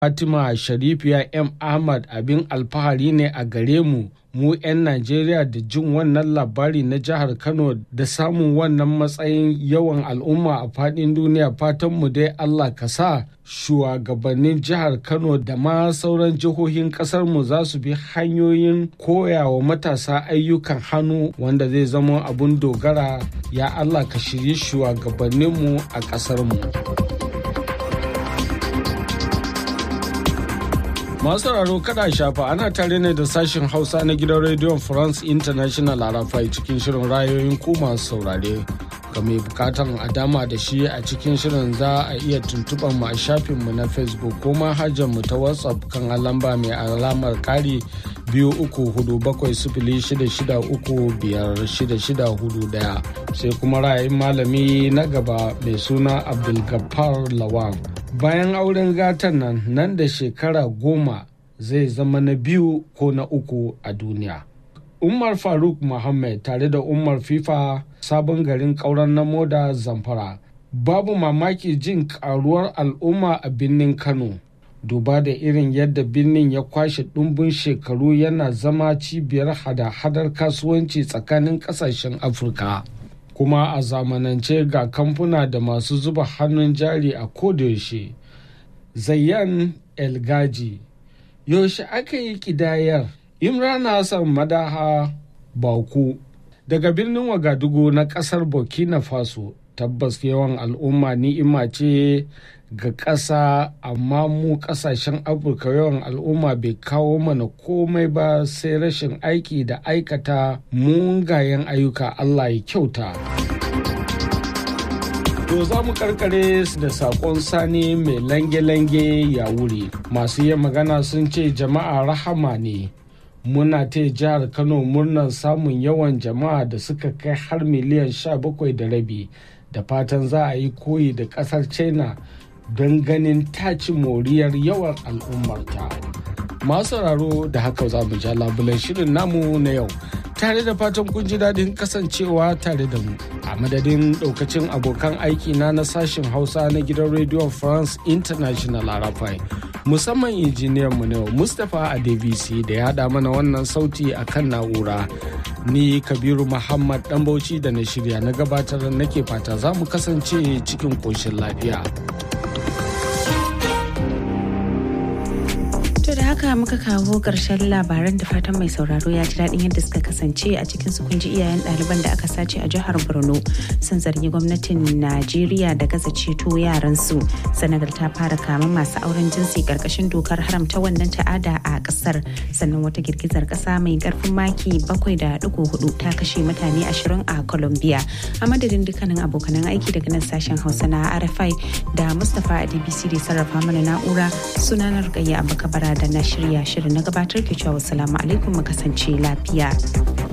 Fatima Sharifiya M. Ahmad abin alfahari ne a gare mu mu 'yan Najeriya da jin wannan labari na jihar Kano da samun wannan matsayin yawan al'umma a faɗin duniya fatan mu dai Allah ka sa shugabannin jihar Kano da ma sauran jihohin ƙasar mu za su bi hanyoyin koyawa matasa ayyukan hannu wanda zai zama abun dogara ya Allah ka shirye shugabanninmu a ƙasar mu. Masu sauraro kada shafa ana tare ne da sashen Hausa na gidan rediyon France International Arafai cikin shirin rayoyin ku masu saurare. Ga mai bukatan a dama da shi a cikin shirin za a iya tuntuɓar mu a shafinmu na Facebook ko mu ta WhatsApp kan lamba mai alamar kari biyu uku hudu bakwai sifili shida shida uku biyar shida shida hudu daya sai kuma ra'ayin malami na gaba mai suna Abdulgafar Lawan. bayan auren gatan nan nan da shekara goma zai zama na biyu ko na uku a duniya. Umar Faruk Muhammad tare da Umar FIFA sabon garin ƙauren na moda zamfara. Babu mamaki jin karuwar al'umma a birnin Kano. Duba da irin yadda birnin ya kwashe ɗumbin shekaru yana zama cibiyar hada-hadar kasuwanci tsakanin ƙasashen Afirka. kuma a zamanance ga kamfuna da masu zuba hannun jari a kodayaushe zayyan elgaji yaushe aka yi kidayar imran hassan madaha baku daga birnin wagadugu na kasar burkina faso tabbas yawan al'umma ni'ima ce ga ƙasa amma mu ƙasashen afirka yawan al'umma bai kawo mana komai ba sai rashin aiki da aikata mungayen ayyuka allah ya kyauta To za mu karkare da sakon sani mai lange-lange ya wuri. Masu yin magana sun ce jama'a rahama ne. Muna ta jihar Kano murnar samun yawan jama'a da suka kai har miliyan sha bakwai da rabi. Da fatan za a yi koyi da ƙasar China don ganin taci moriyar yawan al'ummarta. Masu sauraro da haka za mu ja labulan shirin namu na yau. tare da fatan kun ji daɗin kasancewa tare da mu a madadin ɗaukacin abokan aiki na na sashen hausa na gidan rediyon france international arafai musamman injiniyan mu yau mustapha adebisi da ya haɗa mana wannan sauti a kan na'ura ni kabiru muhammad ɗan bauchi da na shirya na gabatar nake fata za mu kasance cikin ƙoshin lafiya. haka muka kawo ƙarshen labaran da fatan mai sauraro ya ji daɗin yadda suka kasance a cikin su kunji iyayen ɗaliban da aka sace a jihar borno sun zargi gwamnatin najeriya da gaza ceto yaran su senegal ta fara kama masu auren jinsi ƙarƙashin dokar haramta wannan ta'ada a ƙasar sannan wata girgizar ƙasa mai ƙarfin maki bakwai da ɗigo hudu ta kashe mutane ashirin a colombia a madadin dukkanin abokanan aiki daga nan sashen hausa na rfi da mustapha a dbc da sarrafa mana na'ura sunanar gayya abakabara da na shirya shirin na gabatar ke cewa salamu alaikum mu kasance lafiya.